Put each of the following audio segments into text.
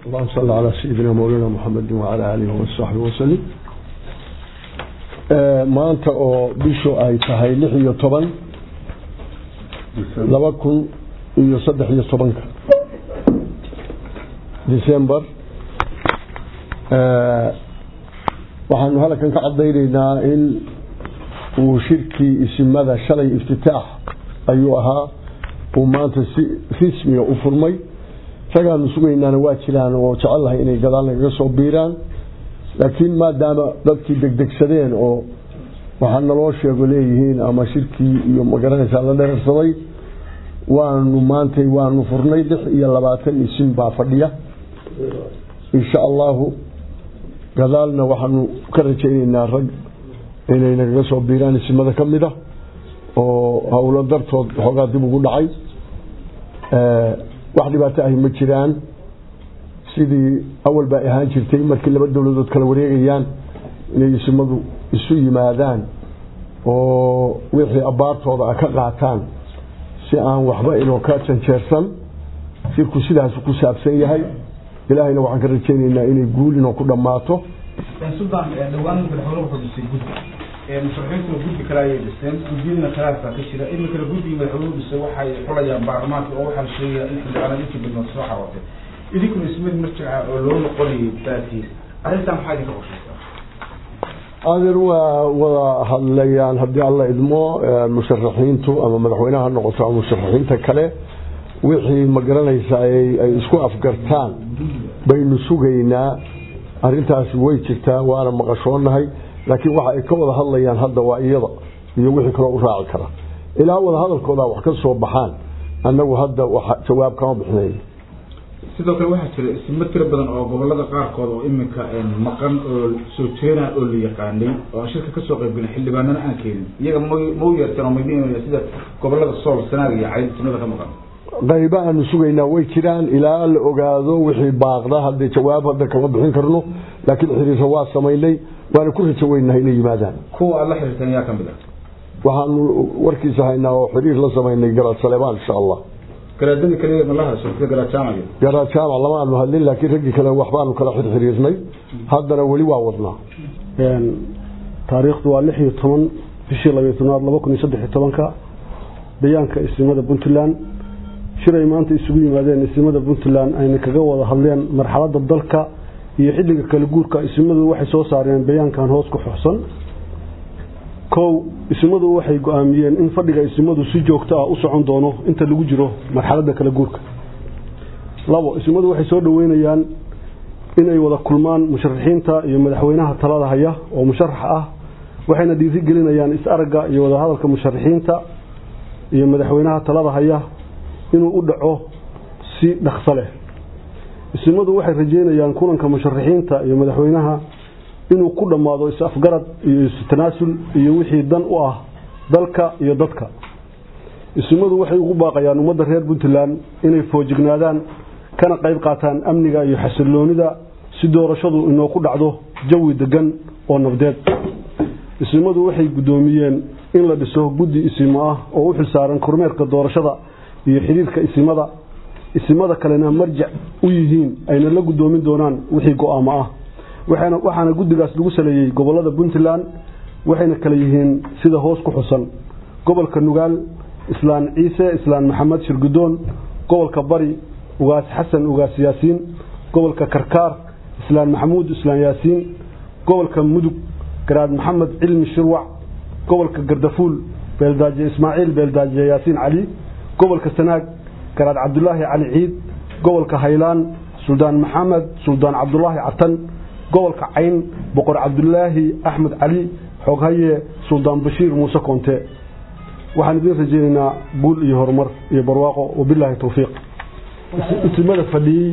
اللهم صل على سيدنا مولانا محمد وعلى آله وصحبه وسلم maanta oo bishu ay tahay lix iyo toban laba kun iyo saddex iyo tobanka december waxaanu halkan ka cadaynaynaa in uu shirkii isimada shalay iftitaax ayuu ahaa uu maanta si rismiga u furmay ragaanu sugaynaana waa jiraan oo jecellahay inay gadaal nagaga soo biiraan laakiin maadaama dadkii degdegsadeen oo waxaa naloo sheego leeyihiin ama shirkii iyo magaranaysaa la dherarsaday waanu maantay waanu furnay lix iyo labaatan isim baa fadhiya insha allahu gadaalna waxaanu ka rajaynaynaa rag inay nagaga soo biiraan isimada ka mid a oo howlo dartood xoogaa dib ugu dhacay wax dhibaato ahi ma jiraan sidii awal baa ahaan jirtay markii laba dowladood kala wareegayaan inay isimadu isu yimaadaan oo wixii abbaartooda a ka qaataan si aan waxba inoo ka janjeersan shirku sidaas ku saabsan yahay ilaahayna waxaan ka rajaynaynaa inay guul inoo ku dhammaato suldaan dhawaan madaxweyne wuxuu dhisay guddi musharaxiintuna guddi kale ayay dhiseen guddiyadana khilaafkaa ka jira iminkana guddigii madaxweynuhu dhisay waxay xulayaan baarlamaanka oo waxaa la sheegaya in xildhibaanada intii badnood soo xarootay idinkuna ismid marjica oo loo noqonayay baatiis arrintan maxaa idinka qorshaysaa adeer waa wada hadlayaan haddii alla idmo musharaxiintu ama madaxweyneha ha noqoto ama musharaxiinta kale wixii ma garanaysa ay isku afgartaan baynu sugaynaa arintaasi way jirtaa waana maqashoonahay laakiin waxa ay ka wada hadlayaan hadda waa iyada iyo wixii kaloo u raaci kara ilaa wada hadalkooda wax ka soo baxaan annagu hadda jawaab kama bixinayn sidoo kale waxaa jira ismo tiro badan oo gobolada qaarkood oo iminka maqan oo soo jeena oo la yaqaanay oo aan shirka kasoo qaybgelin xildhibaanana aan keenin iyaga m mau yeerteen oo maydin sida gobolada sool sanaag iyo cayd ismada ka maqan qayba aanu sugaynaa way jiraan ilaa la ogaado wixii baaqda haddee jawaab hadda kama bixin karno laakiin xiriirka waa samaynay waana ku rajo weynahay inay yimaadaan kuwa aad la xiriirteen yaa kamid ah waxaanu warkiisa haynaa oo xiriir la samaynay garaad saleebaan insha allah garaadadii kale malaha sida garaad jaamac garaad jaamac lama aanu hadlin laakiin raggii kale waxbaanu kala xirxiriirnay haddana weli waa wadnaa taariikhdu waa lix iyo toban bishii labiyo tobnaad laba kun iyo saddex iyo tobanka bayaanka ismada puntland shir ay maanta isugu yimaadeen isimada puntland ayna kaga wada hadleen marxaladda dalka iyo xilliga kala guurka isimadu waxay soo saareen bayaankan hoos ku xuxsan kow isimadu waxay go-aamiyeen in fadhiga isimadu si joogto ah u socon doono inta lagu jiro marxaladda kala guurka labo isimadu waxay soo dhoweynayaan inay wada kulmaan musharaxiinta iyo madaxweynaha talada haya oo musharax ah waxayna dhiiri gelinayaan is-aragga iyo wadahadalka musharaxiinta iyo madaxweynaha talada haya inuu u dhaco si dhaqso leh isimadu waxay rajeynayaan kulanka musharaxiinta iyo madaxweynaha inuu ku dhammaado is-afgarad iyo is-tanaasul iyo wixii dan u ah dalka iyo dadka isimadu waxay ugu baaqayaan ummadda reer puntland inay foojignaadaan kana qayb qaataan amniga iyo xasiloonida si doorashadu inoo ku dhacdo jawi degan oo nabdeed isimadu waxay guddoomiyeen in la dhiso guddi isimo ah oo u xilsaaran kormeerka doorashada iyo xiriirka isimada isimada kalena marjac u yihiin ayna la guddoomin doonaan wixii go-aamo ah waxaana guddigaas lagu saleeyey gobolada puntland waxayna kale yihiin sida hoos ku xusan gobolka nugaal islaan ciise islaan maxamed shirgudoon gobolka bari ugaas xasan ugaas yaasiin gobolka karkaar islaan maxamuud islaan yaasiin gobolka mudug garaad maxamed cilmi shirwac gobolka gardafuul beeldaaje ismaaciil beeldaaje yaasiin cali gobolka sanaag garaad cabdulaahi cali ciid gobolka haylaan suldaan maxamed suldaan cabdulaahi catan gobolka cayn boqor cabdulaahi axmed cali xooghaye suldaan bashiir muuse koonte waxaan idiin rajeynaynaa guul iyo horumar iyo barwaaqo wabilaahi towfiiq isimada fadhiyey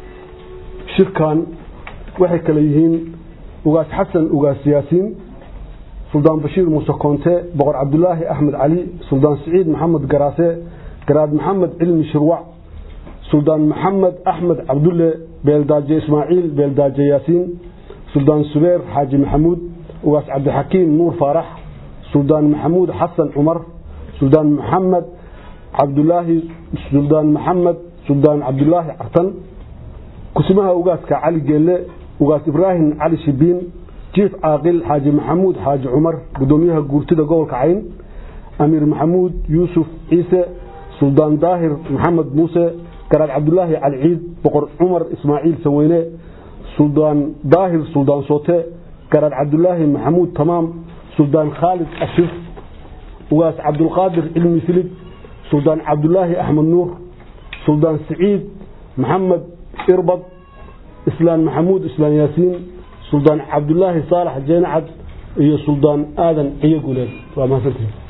shirkan waxay kale yihiin ugaas xasan ugaas yaasiin suldaan bashiir muuse koonte boqor cabdulaahi axmed cali suldaan siciid maxamed garaase garaad maxamed cilmi shirwac suldaan maxamed axmed cabdulle beeldaaje ismaaciil beeldaaje yaasiin suldaan subeer xaaji maxamuud ugaas cabdixakiim nuur faarax suldaan maxamuud xasan cumar suldaan maxamed cabdulaahi suldaan maxamed suldaan cabdulaahi cartan kusimaha ugaaska cali geelle ugaas ibraahim cali shibiin jiif caaqil xaaji maxamuud xaaji cumar gudoomiyaha guurtida gobolka cayn amiir maxamuud yuusuf ciise suldaan daahir maxamed muuse garaad cabdulaahi cali ciid boqor cumar ismaaciil saweyne suldaan daahir suldaan soote garaad cabdulaahi maxamuud tamaam suldaan khaalid ashif ugaas cabdulqaadir cilmi filid suldaan cabdulaahi axmed nuur suldaan siciid maxamed irbad islaan maxamuud islaan yaasiin suldaan cabdulaahi saalax jeenacad iyo suldaan aadan ciyo guleed waa mahadsantihin